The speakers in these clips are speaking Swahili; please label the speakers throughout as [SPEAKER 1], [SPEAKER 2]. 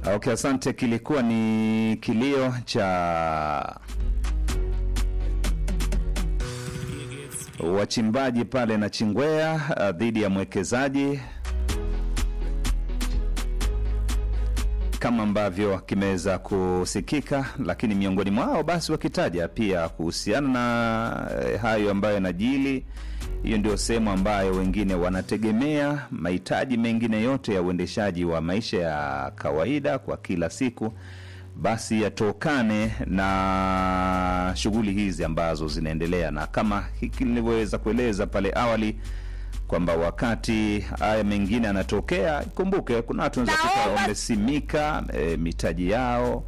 [SPEAKER 1] Okay, asante. Kilikuwa ni kilio cha wachimbaji pale na Chingwea uh, dhidi ya mwekezaji kama ambavyo kimeweza kusikika, lakini miongoni mwao basi wakitaja pia kuhusiana na eh, hayo ambayo yanajili. Hiyo ndio sehemu ambayo wengine wanategemea mahitaji mengine yote ya uendeshaji wa maisha ya kawaida kwa kila siku, basi yatokane na shughuli hizi ambazo zinaendelea, na kama hiki nilivyoweza kueleza pale awali kwamba wakati haya mengine yanatokea, kumbuke kuna watu wanaweza kuta
[SPEAKER 2] Naomba-
[SPEAKER 1] wamesimika e, mitaji yao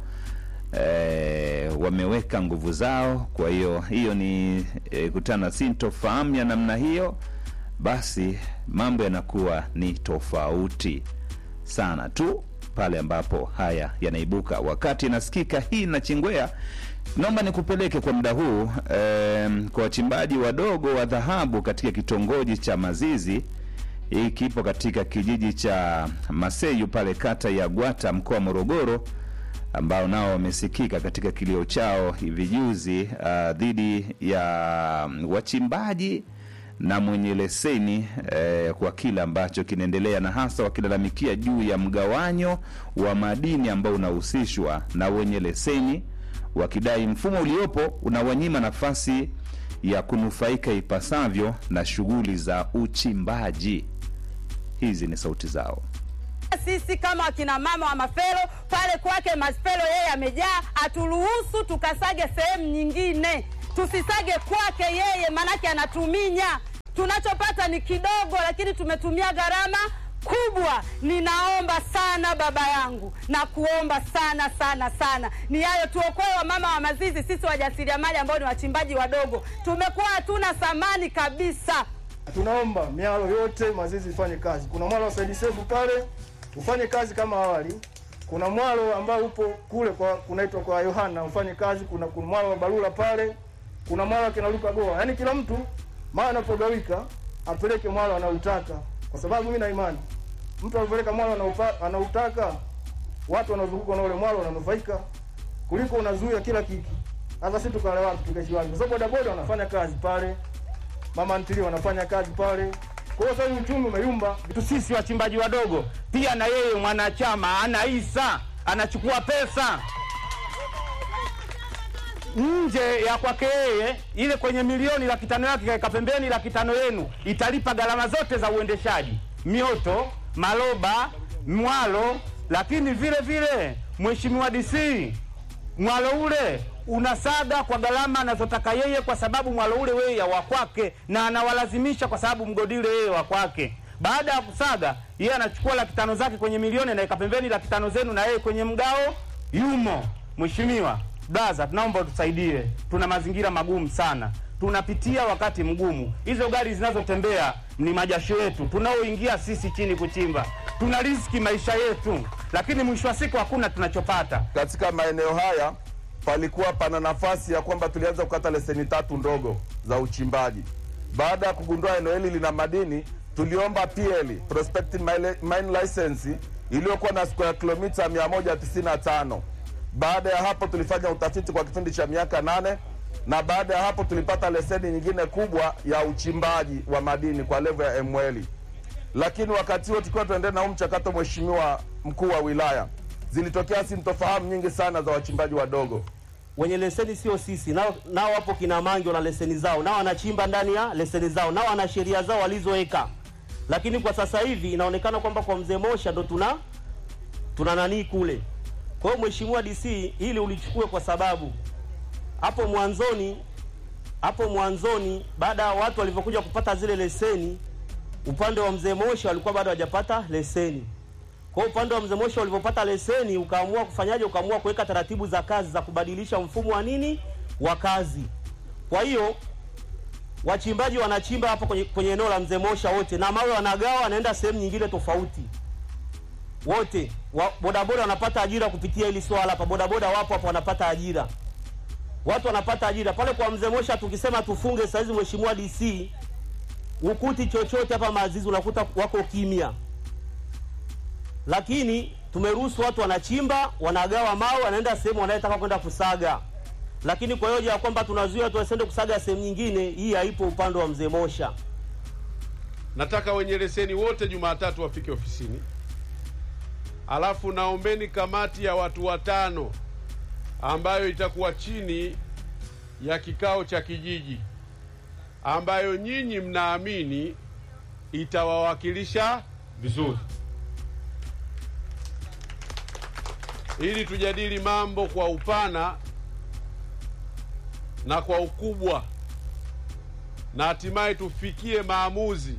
[SPEAKER 1] e, wameweka nguvu zao. Kwa hiyo hiyo ni e, kutana sintofahamu ya namna hiyo, basi mambo yanakuwa ni tofauti sana tu pale ambapo haya yanaibuka. Wakati inasikika hii na Chingwea, naomba nikupeleke kwa muda huu em, kwa wachimbaji wadogo wa dhahabu katika kitongoji cha Mazizi. Hii kipo katika kijiji cha Maseyu pale kata ya Gwata mkoa wa Morogoro, ambao nao wamesikika katika kilio chao hivi juzi ah, dhidi ya mm, wachimbaji na mwenye leseni eh, kwa kile ambacho kinaendelea na hasa wakilalamikia juu ya mgawanyo wa madini ambao unahusishwa na wenye leseni, wakidai mfumo uliopo unawanyima nafasi ya kunufaika ipasavyo na shughuli za uchimbaji. Hizi ni sauti zao.
[SPEAKER 2] sisi kama wakina mama wa Mafelo pale kwake Mafelo, yeye amejaa, aturuhusu tukasage sehemu nyingine, tusisage kwake yeye, maanake anatuminya. Tunachopata ni kidogo, lakini tumetumia gharama kubwa. Ninaomba sana baba yangu na kuomba sana sana sana, ni hayo, tuokoe wamama wa Mazizi. Sisi wajasiriamali ambao ni wachimbaji wadogo tumekuwa hatuna thamani kabisa.
[SPEAKER 3] Tunaomba mialo yote Mazizi ifanye kazi. Kuna mwalo wa Said Sefu pale ufanye kazi kama awali. Kuna mwalo ambao upo kule kwa kunaitwa kwa Yohana ufanye kazi. Kuna, kuna mwalo wa Barula pale. Kuna mwalo wa Kinaluka Goa. Yaani kila mtu mara anapogawika apeleke mwalo anautaka, kwa sababu mimi na imani mtu anapeleka mwalo anaupa- anautaka, watu wanaozunguka na ule mwalo wananufaika kuliko unazuia kila kitu. Sasa sisi tukale wapi tukaishi wapi? Kwa sababu bodaboda wanafanya kazi pale mama ntilie wanafanya kazi pale. Kwa hiyo sasa hivi uchumi umeyumba.
[SPEAKER 4] tu sisi wachimbaji wadogo pia na yeye mwanachama ana hisa anachukua pesa nje ya kwake yeye, ile kwenye milioni laki tano yake kaeka pembeni, laki tano yenu italipa gharama zote za uendeshaji, mioto, maloba, mwalo. Lakini vile vile mheshimiwa DC, mwalo ule unasaga kwa gharama anazotaka yeye, kwa sababu mwalo ule wewe ya wa kwake, na anawalazimisha kwa sababu mgodi ule yeye wa kwake. Baada ya kusaga, yeye anachukua laki tano zake kwenye milioni, anaweka pembeni laki tano zenu, na yeye kwenye mgao yumo. Mheshimiwa Blaza, tunaomba utusaidie, tuna mazingira magumu sana, tunapitia wakati mgumu. Hizo gari zinazotembea ni majasho yetu tunaoingia sisi chini kuchimba, tuna riski maisha yetu, lakini mwisho wa siku hakuna tunachopata.
[SPEAKER 5] Katika maeneo haya palikuwa pana nafasi ya kwamba tulianza kukata leseni tatu ndogo za uchimbaji. Baada ya kugundua eneo hili lina madini, tuliomba PL prospective mine- mine license iliyokuwa na square kilomita 195. Baada ya hapo tulifanya utafiti kwa kipindi cha miaka nane na baada ya hapo tulipata leseni nyingine kubwa ya uchimbaji wa madini kwa levo ya ML lakini wakati huo tukiwa tunaendelea na huu mchakato, mheshimiwa mkuu wa wilaya, zilitokea sintofahamu nyingi sana za wachimbaji wadogo.
[SPEAKER 6] wenye leseni sio sisi, nao nao wapo kina Mangi wana leseni zao, nao wanachimba ndani ya leseni zao, nao wana sheria zao walizoweka. Lakini kwa sasa hivi inaonekana kwamba kwa mzee Mosha ndo tuna tuna nanii kule. Kwa hiyo mheshimiwa DC, hili ulichukue kwa sababu hapo mwanzoni hapo mwanzoni, baada ya watu walivyokuja kupata zile leseni, upande wa mzee Mosha walikuwa bado hawajapata leseni. Kwa hiyo upande wa mzee Moshi walivyopata leseni, ukaamua kufanyaje? Ukaamua kuweka taratibu za kazi za kubadilisha mfumo wa nini wa kazi. Kwa hiyo wachimbaji wanachimba hapa kwenye, kwenye eneo la mzee Mosha wote, na mawe wanagawa, wanaenda sehemu nyingine tofauti wote. Wa, bodaboda wanapata ajira kupitia hili swala hapa. Bodaboda wapo hapo wanapata ajira, watu wanapata ajira pale kwa mzee Mosha. Tukisema tufunge saizi, mheshimiwa DC, ukuti chochote hapa Mazizi unakuta wako kimya lakini tumeruhusu watu wanachimba, wanagawa mawe, wanaenda sehemu wanayetaka kwenda kusaga, lakini kwa hoja ya kwamba tunazuia watu wasiende kusaga sehemu nyingine, hii haipo upande wa mzee Mosha.
[SPEAKER 7] Nataka wenye leseni wote Jumatatu wafike ofisini, alafu naombeni kamati ya watu watano ambayo itakuwa chini ya kikao cha kijiji, ambayo nyinyi mnaamini itawawakilisha vizuri, ili tujadili mambo kwa upana na kwa ukubwa na hatimaye tufikie maamuzi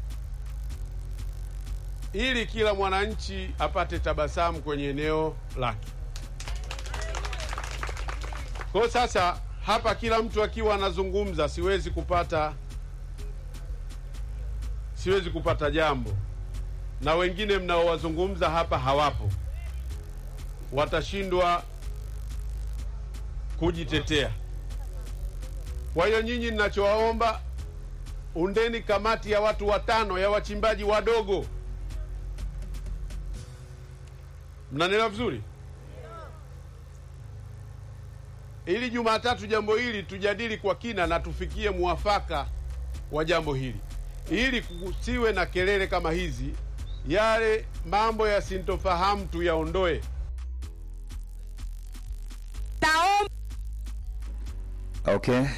[SPEAKER 7] ili kila mwananchi apate tabasamu kwenye eneo lake. Kwa sasa hapa kila mtu akiwa anazungumza, siwezi kupata siwezi kupata jambo, na wengine mnaowazungumza hapa hawapo, watashindwa kujitetea. Kwa hiyo nyinyi, ninachowaomba undeni kamati ya watu watano ya wachimbaji wadogo. Mnanielewa vizuri? Ili Jumatatu jambo hili tujadili kwa kina na tufikie muafaka wa jambo hili, ili kusiwe na kelele kama hizi. Yale mambo ya sintofahamu tuyaondoe.
[SPEAKER 2] Naomba
[SPEAKER 1] Okay.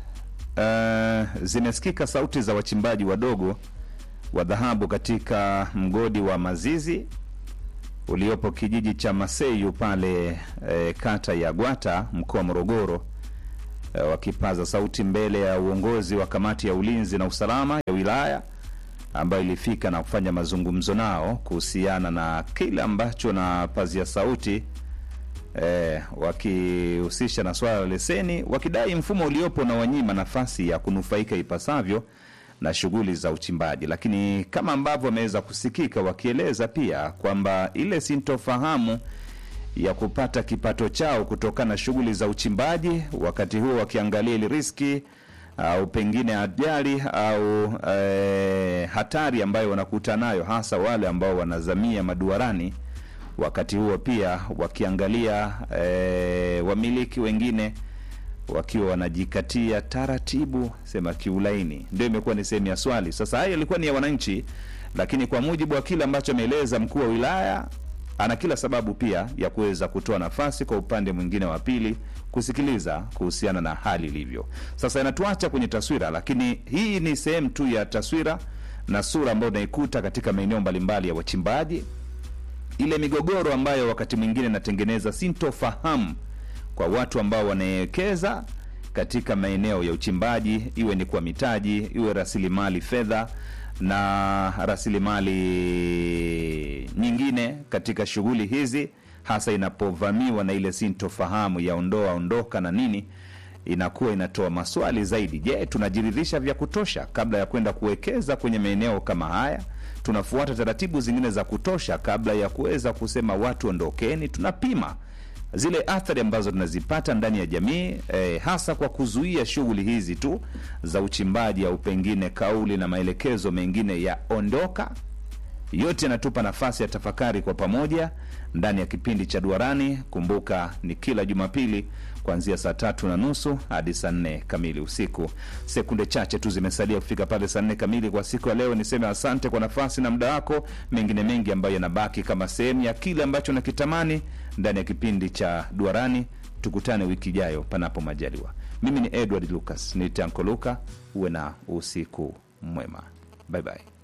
[SPEAKER 1] Uh, zimesikika sauti za wachimbaji wadogo wa dhahabu katika mgodi wa Mazizi uliopo kijiji cha Maseyu pale eh, kata ya Gwata mkoa wa Morogoro eh, wakipaza sauti mbele ya uongozi wa kamati ya ulinzi na usalama ya wilaya ambayo ilifika na kufanya mazungumzo nao kuhusiana na kile ambacho na pazia sauti eh, wakihusisha na swala la leseni, wakidai mfumo uliopo na wanyima nafasi ya kunufaika ipasavyo na shughuli za uchimbaji, lakini kama ambavyo wameweza kusikika wakieleza pia kwamba ile sintofahamu ya kupata kipato chao kutokana na shughuli za uchimbaji, wakati huo wakiangalia ili riski au pengine ajali au eh, hatari ambayo wanakuta nayo, hasa wale ambao wanazamia maduarani wakati huo pia wakiangalia e, wamiliki wengine wakiwa wanajikatia taratibu, sema kiulaini. Ndio imekuwa ni sehemu ya swali. Sasa haya yalikuwa ni ya wananchi, lakini kwa mujibu wa kile ambacho ameeleza mkuu wa wilaya, ana kila sababu pia ya kuweza kutoa nafasi kwa upande mwingine wa pili kusikiliza kuhusiana na hali ilivyo. Sasa inatuacha kwenye taswira, lakini hii ni sehemu tu ya taswira na sura ambayo unaikuta katika maeneo mbalimbali ya wachimbaji ile migogoro ambayo wakati mwingine inatengeneza sintofahamu kwa watu ambao wanawekeza katika maeneo ya uchimbaji, iwe ni kwa mitaji, iwe rasilimali fedha na rasilimali nyingine katika shughuli hizi, hasa inapovamiwa na ile sintofahamu ya ondoa ondoka na nini, inakuwa inatoa maswali zaidi. Je, tunajiridhisha vya kutosha kabla ya kwenda kuwekeza kwenye maeneo kama haya? Tunafuata taratibu zingine za kutosha kabla ya kuweza kusema watu ondokeni? Tunapima zile athari ambazo tunazipata ndani ya jamii eh, hasa kwa kuzuia shughuli hizi tu za uchimbaji au pengine kauli na maelekezo mengine ya ondoka yote yanatupa nafasi ya tafakari kwa pamoja ndani ya kipindi cha Duarani. Kumbuka ni kila Jumapili kuanzia saa tatu na nusu hadi saa nne kamili usiku. Sekunde chache tu zimesalia kufika pale saa nne kamili kwa siku ya leo. Niseme asante kwa nafasi na muda wako, mengine mengi ambayo yanabaki kama sehemu ya kile ambacho nakitamani ndani ya kipindi cha Duarani. Tukutane wiki ijayo, panapo majaliwa. Mimi ni Edward Lucas, ni Tanko Luka. Uwe na usiku mwema, bye bye.